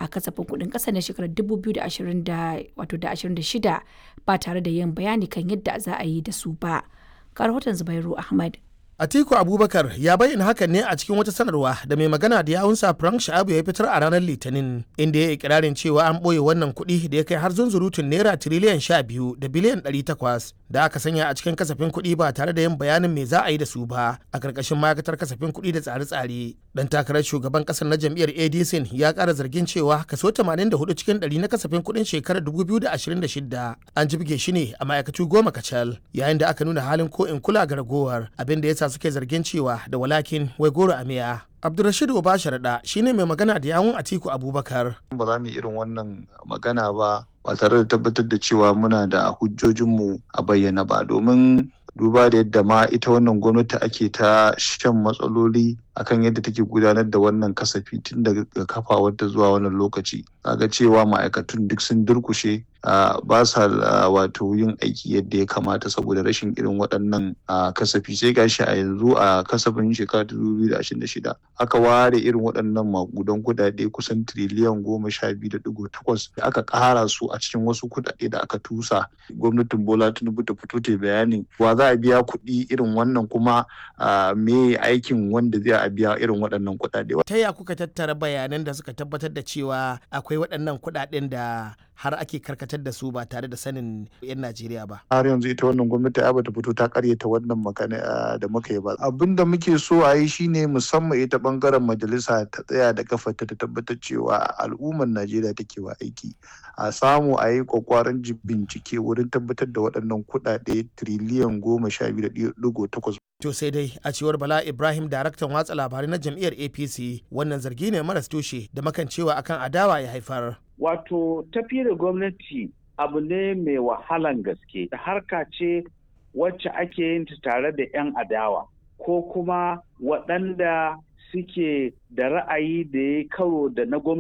a kasafin kuɗin ƙasa na shekarar 2026 ba tare da yin bayani kan yadda za a yi da su ba. Ga rahoton Zubairu Ahmad. Atiku Abubakar ya bayyana hakan ne a cikin wata sanarwa da mai magana da yawunsa Frank Sha'abu ya fitar a ranar Litinin inda ya yi ikirarin cewa an ɓoye wannan kuɗi da ya kai har zunzurutun naira tiriliyan sha biyu da biliyan ɗari takwas da aka sanya a cikin kasafin kuɗi ba tare da yin bayanin me za a yi da su ba a ƙarƙashin ma'aikatar kasafin kuɗi da tsare-tsare. Dan takarar shugaban ƙasar na jam'iyyar ADC ya ƙara zargin cewa kaso 84 cikin ɗari na kasafin kuɗin shekarar 2026 an jibge shi ne a ma'aikatu goma kacal yayin da aka nuna halin ko in kula ga ragowar abin da ya sa suke zargin cewa da walakin wai goro a miya. Abdulrashid Obasharaɗa shine mai magana da yawun Atiku Abubakar. Ba za mu yi irin wannan magana ba ba tare da tabbatar da cewa muna da hujjojinmu a bayyana ba domin duba da yadda ma ita wannan gwamnati ake ta shan matsaloli akan yadda take gudanar da wannan kasafi tun daga kafawarta zuwa wannan lokaci ga cewa ma'aikatun duk sun durkushe ba sa wato yin aiki yadda ya kamata saboda rashin irin waɗannan kasafi sai gashi a yanzu a kasafin shekara ta shida aka ware irin waɗannan makudan kuɗaɗe kusan tiriliyan goma sha biyu da digo takwas da aka ƙara su a cikin wasu kuɗaɗe da aka tusa gwamnatin bola tinubu ta fito ta bayani wa za a biya kuɗi irin wannan kuma me aikin wanda zai a biya irin waɗannan kuɗaɗe. Ta ya kuka tattara bayanan da suka tabbatar da cewa akwai waɗannan kuɗaɗen da har ake karkatar da su ba tare da sanin 'yan Najeriya ba. Har yanzu ita wannan gwamnati ai bata fito ta karyata wannan magana da muka yi ba. Abin da muke so a yi shine musamman ita bangaren majalisa ta tsaya da kafarta ta tabbatar cewa al'ummar Najeriya take wa aiki. A samu a yi kwakwaran bincike wurin tabbatar da waɗannan kuɗaɗe tiriliyan goma sha biyu da ɗigo takwas To sai dai a cewar Bala Ibrahim daraktan watsa labarai na jam'iyyar APC wannan zargi ne maras tushe da makancewa akan adawa ya haifar. Wato tafi da gwamnati abu ne mai wahalan gaske da harka ce wacce ake yin ta tare da 'yan adawa ko kuma waɗanda suke da ra'ayi da ya karo da na gwamnati